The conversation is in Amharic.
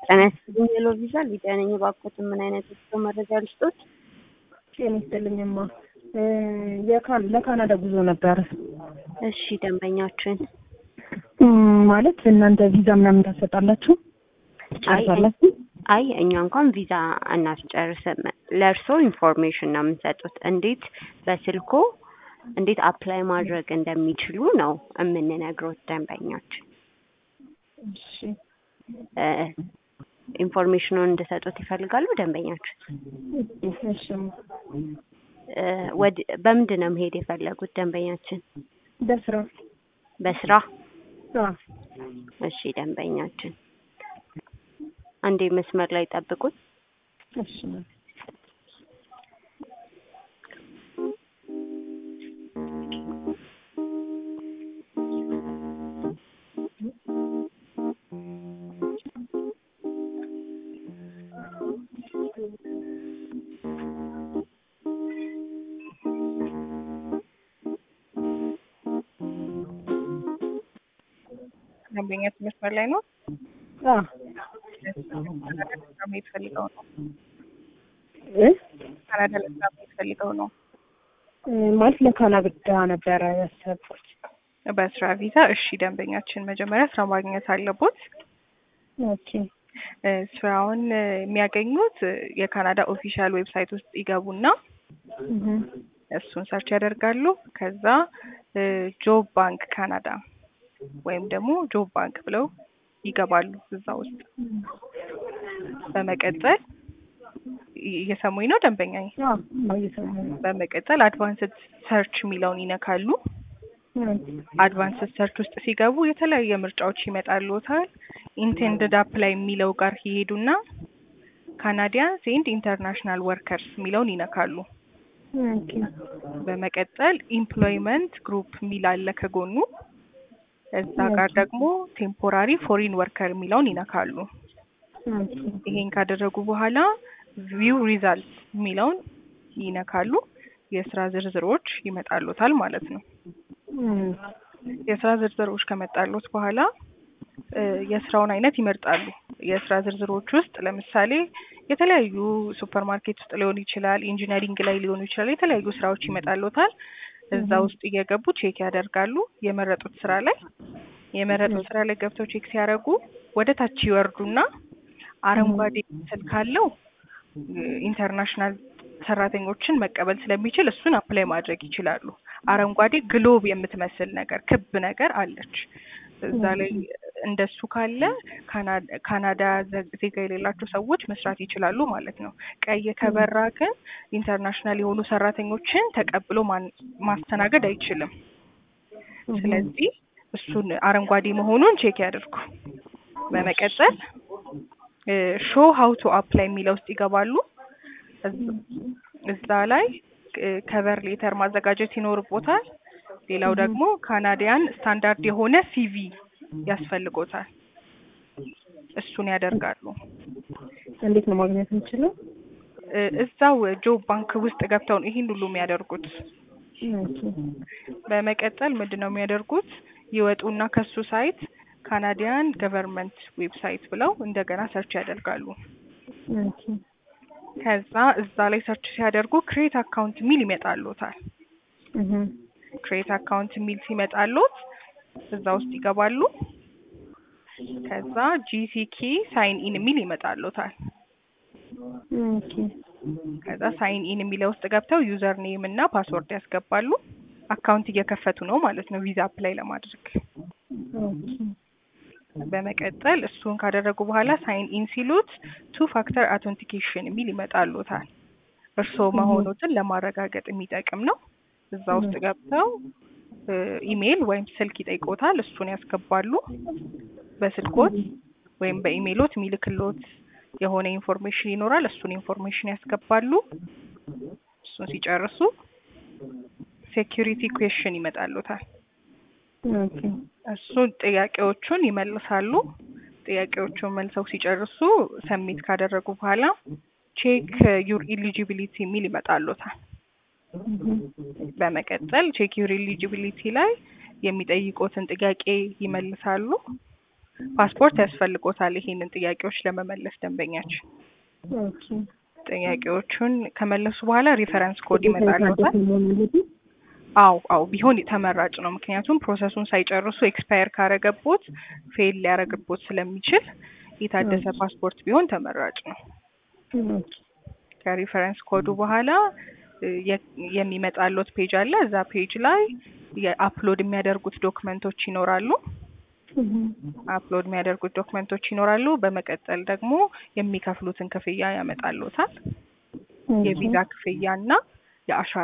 ጤና ይስጥልኝ ሄሎ ቪዛ ሊዲያ ነኝ። እባክዎትን ምን አይነት የጉዞ መረጃ ልስጦት? ጤና ይስጥልኝማ የካን ለካናዳ ጉዞ ነበረ። እሺ ደንበኛችን እም፣ ማለት እናንተ ቪዛ ምናምን ታሰጣላችሁ? ጨርሳላችሁ? አይ እኛ እንኳን ቪዛ አናስጨርስም። ለእርስዎ ኢንፎርሜሽን ነው የምንሰጡት። እንዴት በስልኮ እንዴት አፕላይ ማድረግ እንደሚችሉ ነው የምንነግሮት ደንበኛችን። እሺ እ ኢንፎርሜሽኑን እንድሰጡት ይፈልጋሉ ደንበኛችን? እሺ እ ወድ በምንድን ነው መሄድ የፈለጉት ደንበኛችን? በስራ በስራ? አዎ። እሺ ደንበኛችን አንዴ መስመር ላይ ጠብቁት። እሺ ደንበኛ መስመር ላይ ነው። አዎ ለስራ መሄድ ፈልገው ነው። እ ካናዳ ለስራ መሄድ ፈልገው ነው። እ ማለት ለካናዳ ነበረ ያሰብኩት። በስራ ቪዛ። እሺ ደንበኛችን መጀመሪያ ስራ ማግኘት አለቦት። ኦኬ እ ስራውን እ የሚያገኙት እ የካናዳ ኦፊሻል ዌብሳይት ውስጥ ይገቡና እህ እሱን ሰርች ያደርጋሉ። ከዛ እ ጆብ ባንክ ካናዳ ወይም ደግሞ ጆብ ባንክ ብለው ይገባሉ እዛ ውስጥ። በመቀጠል እ- እየሰሙኝ ነው ደንበኛዬ? አዎ እየሰማሁ ነው። በመቀጠል አድቫንስድ ሰርች የሚለውን ይነካሉ። አድቫንስድ ሰርች ውስጥ ሲገቡ የተለያየ ምርጫዎች ይመጣልዎታል። ኢንቴንድድ አፕላይ የሚለው ጋር ይሄዱና ካናዲያንስ ኤንድ ኢንተርናሽናል ወርከርስ የሚለውን ይነካሉ። ኦኬ በመቀጠል ኢምፕሎይመንት ግሩፕ የሚል አለ ከጎኑ። እዛ ጋር ደግሞ ቴምፖራሪ ፎሪን ወርከር የሚለውን ይነካሉ። ኦኬ ይሄን ካደረጉ በኋላ ቪው ሪዛልት የሚለውን ይነካሉ። የስራ ዝርዝሮች ይመጣሉታል ማለት ነው። እም፣ የስራ ዝርዝሮች ከመጣሉት በኋላ እ የስራውን አይነት ይመርጣሉ። የስራ ዝርዝሮች ውስጥ ለምሳሌ የተለያዩ ሱፐር ማርኬት ውስጥ ሊሆን ይችላል፣ ኢንጂነሪንግ ላይ ሊሆኑ ይችላል። የተለያዩ ስራዎች ይመጣሉታል። እዛ ውስጥ እየገቡ ቼክ ያደርጋሉ። የመረጡት ስራ ላይ የመረጡት ስራ ላይ ገብተው ቼክ ሲያደርጉ ወደ ታች ይወርዱና አረንጓዴ ምስል ካለው እ ኢንተርናሽናል ሰራተኞችን መቀበል ስለሚችል እሱን አፕላይ ማድረግ ይችላሉ። አረንጓዴ ግሎብ የምትመስል ነገር ክብ ነገር አለች። እዛ ላይ እንደሱ ካለ ካና- ካናዳ ዘ- ዜጋ የሌላቸው ሰዎች መስራት ይችላሉ ማለት ነው። ቀይ ከበራ ግን ኢንተርናሽናል የሆኑ ሰራተኞችን ተቀብሎ ማን- ማስተናገድ አይችልም። ስለዚህ እሱን አረንጓዴ መሆኑን ቼክ ያድርጉ። በመቀጠል ሾው ሀው ቱ አፕላይ የሚለው ውስጥ ይገባሉ። እዝ- እዛ ላይ ከቨር ሌተር ማዘጋጀት ይኖርቦታል። ሌላው ደግሞ ካናዲያን ስታንዳርድ የሆነ ሲቪ ያስፈልጎታል። እሱን ያደርጋሉ። እንዴት ነው ማግኘት የምችለው? እ እዛው ጆብ ባንክ ውስጥ ገብተው ነው ይህን ሁሉ የሚያደርጉት። ኦኬ በመቀጠል ምንድን ነው የሚያደርጉት? ይወጡና ከሱ ሳይት ካናዲያን ገቨርንመንት ዌብሳይት ብለው እንደገና ሰርች ያደርጋሉ። ኦኬ ከዛ እዛ ላይ ሰርች ሲያደርጉ ክሬት አካውንት የሚል ይመጣሉታል። እህ ክሬት አካውንት የሚል ሲመጣሉት እዛ ውስጥ ይገባሉ። ከዛ ጂሲኪ ሳይን ኢን የሚል ይመጣሉታል። ኦኬ ከዛ ሳይን ኢን የሚለው ውስጥ ገብተው ዩዘር ኔም እና ፓስወርድ ያስገባሉ። አካውንት እየከፈቱ ነው ማለት ነው ቪዛ አፕላይ ለማድረግ። ኦኬ በመቀጠል እሱን ካደረጉ በኋላ ሳይን ኢን ሲሉት ቱ ፋክተር አውተንቲኬሽን የሚል ይመጣሉታል። እርስዎ መሆኑትን ለማረጋገጥ የሚጠቅም ነው። እዛ ውስጥ ገብተው እ ኢሜይል ወይም ስልክ ይጠይቆታል። እሱን ያስገባሉ። በስልኮት ወይም በኢሜይሎት የሚልክሎት የሆነ ኢንፎርሜሽን ይኖራል። እሱን ኢንፎርሜሽን ያስገባሉ። እሱን ሲጨርሱ ሴኪሪቲ ኩዌሽን ይመጣሉታል። ኦኬ እሱን ጥያቄዎቹን ይመልሳሉ። ጥያቄዎቹን መልሰው ሲጨርሱ ሰሚት ካደረጉ በኋላ ቼክ ዩር ኢሊጂቢሊቲ የሚል ይመጣሉታል። በመቀጠል ቼክ ዩር ኢሊጂቢሊቲ ላይ የሚጠይቁትን ጥያቄ ይመልሳሉ። ፓስፖርት ያስፈልጎታል ይሄንን ጥያቄዎች ለመመለስ ደንበኛችን ኦኬ ጥያቄዎቹን ከመለሱ በኋላ ሪፈረንስ ኮድ ይመጣልዎታል። መሆን አለበት? አው አው ቢሆን ተመራጭ ነው። ምክንያቱም ፕሮሰሱን ሳይጨርሱ ኤክስፓየር ካረገቦት ፌል ሊያረግቦት ስለሚችል የታደሰ ፓስፖርት ቢሆን ተመራጭ ነው። ኦኬ ከሪፈረንስ ኮዱ በኋላ እ የ- የሚመጣሎት ፔጅ አለ። እዛ ፔጅ ላይ የአፕሎድ የሚያደርጉት ዶክመንቶች ይኖራሉ። እህ አፕሎድ የሚያደርጉት ዶክመንቶች ይኖራሉ። በመቀጠል ደግሞ የሚከፍሉትን ክፍያ ያመጣሎታል። ኦኬ የቪዛ ክፍያ እና የአሻራ